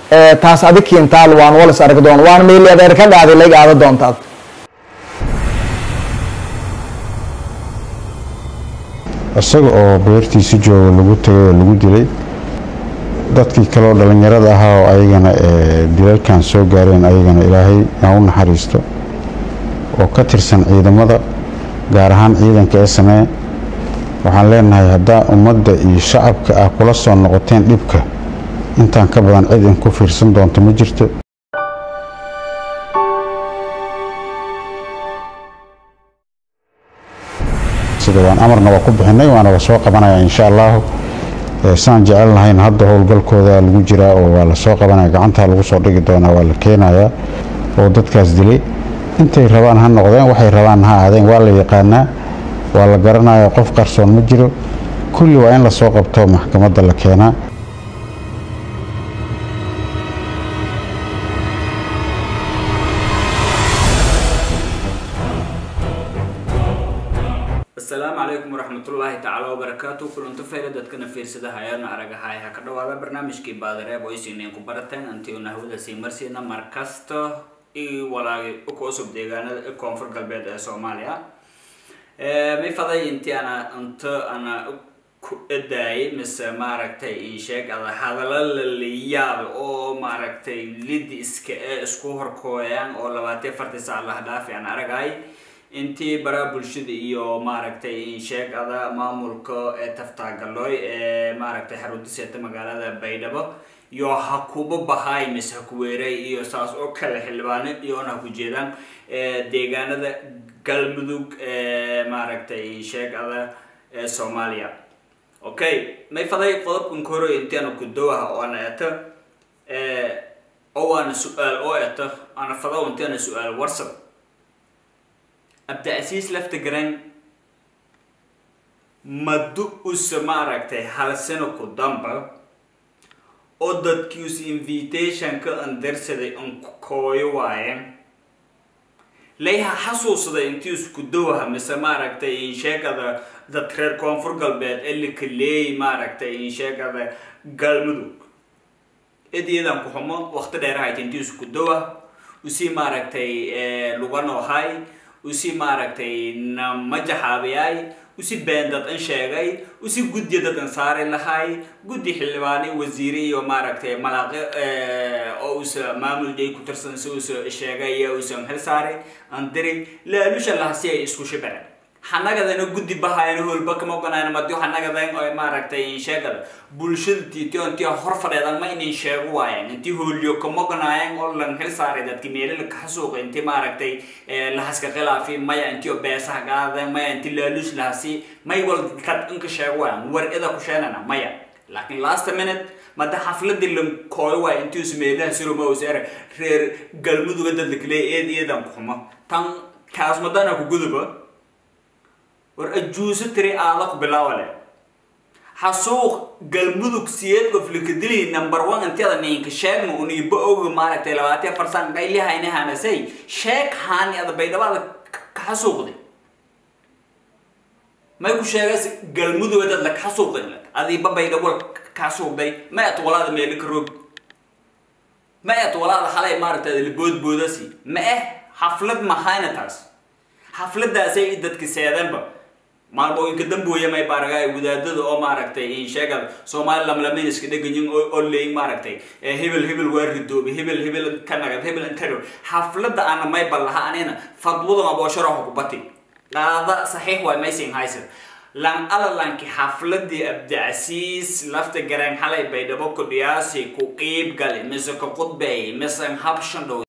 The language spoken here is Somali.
taas adig kiintaal waan walis arag doon waan meeli adeer ka dhaaday layga aada doontaad isaga oo beertiisi jooga lagu tagay oo lagu dilay dadkii kaleoo dhallinyarada ahaa oo ayagana dilalkan soo gaareen ayagana ilaahay aa u naxariisto oo ka tirsan ciidamada gaar ahaan ciidanka ee samee waxaan leenahay haddaa ummadda iyo shacabka ah kula soo noqoteen dhibka intaan ka badan cid in ku fiirsan doonto ma jirto sida waan amarna waa ku bixinay waana la soo qabanaya insha allahu saan jecel lahayn hadda howlgalkooda lagu jiraa oo waa la soo qabanaya gacantaa lagu soo dhigi doonaa waa la keenayaa oo dadkaas dilay intay rabaan ha noqdeen waxay rabaan ha ahaadeen waa la yaqaanaa waa la garanaya qof qarsoon ma jiro kulli waa in lasoo qabto maxkamadda la keenaa asalaamu calaykum waraxmatullaahi tacaala wabarakaatu kulanto fayla dadkana fiirsada hayaana aragahay ha ka dhawaada barnaamijkii baadareeb oo isiineen ku barateen antiuna hawada sii marsiina markasta i walaagay uka cusub deegaanada koonfur galbeed ee soomaaliya may faday intii ana inta ana ku edaayay mise maaragtay ii sheeg ada hadalla lalayaab oo maaragtay lidi iska ee isku horkooyaan oo labaatan farti saac laha dhaafi aan aragahay intii baraa bulshada iyo maaragtay insheegada maamulka ee taftaagaloy ee maaragtay xarunta seeta magaalada baydhabo iyo ha kuba bahay mise ha kuweeray iyo saas oo kale xildhibaano iyoona ha ku jeedaan deegaanada galmudug ee maaragtay insheegada ee soomaaliya okay may faday qodobkan koro intiana kudowaha oo ana eto oo ana su-aal oo eto ana fado intiana su-aal warsab abdicasiis lafta garan madu usa maaragtay hal sano ku damba oo dadkii us invitationka andarsaday an kooyo waayeen layha xasuusday intii isku dowaha mise maaragtay insheegada dad reer koonfur galbeed ee lakaleey maaragtay insheegada galmudug ediyadan ku xumo waqti dheerahayd intii isku dowa usii maaragtay luganoohay usi maaragtay namajaxaabiyay usi been dad an sheegay usi guddiya dad an saari lahay guddi xildhibaani wasiire iyo maaragtay malaaqe oo usa maamul jay ku tirsan si usa sheegay iyo usan xil saari an diri laalusha laha si ay isku shibaceen xanagadana guddi bahayana holba kama oganayna madi xanagadan oo maaragtay sheegada bulshada tiitio intii hor fadheedan ma inin sheego waayeen intii hooliyo kama oganaayeen oo lan xil saaray dadki meelala kaxasuuqa intii maaragtay lahaska khilaafi maya intii oo beesaha gaadeen maya intii laalush lahasi may wal kad inka sheego waayeen war ida ku sheenana maya laakiin last minute mada xafladii lan kooyo waay intii us meelaha siroma us era reer galmuduga dad lakaleey eed iyadan ku xumo tan kaas madana ku guduba war ajuuso tiri aada ku bilaawale xasuuq galmudug siyeed qof likadili number one intiyada ninka sheegma uniba oga maaragtay labaatan farsan qaylihayna hanasay sheeg haani ada baydhabaada ka xasuuqday may ku sheegas galmudug dad la kaxasuuqday adiiba baydhabo ka xasuuqday may at walaada meeli ka roog may at walaada halay maaragtay liboodboodasi ma eh xaflad mahayna taas xafladaasay dadka seedanba maalmooyinka dambooya may baaragaay wadaadada oo maaragtay insheegada soomaali lamlamin iska dheganyin oo leeyin maaragtay hebel hebel waa ridoobay hebel hebel ka nagad hebel intaro xaflada ana may ballaha anina fadwada aboosharaha kubati qaada saxiix waay maysin haysan lan alalanki xafladii abdicasiis lafta garaan xalay baydhabo ku dhiyaasi ku qiib gali mise ka qudbeey mise habshan dhow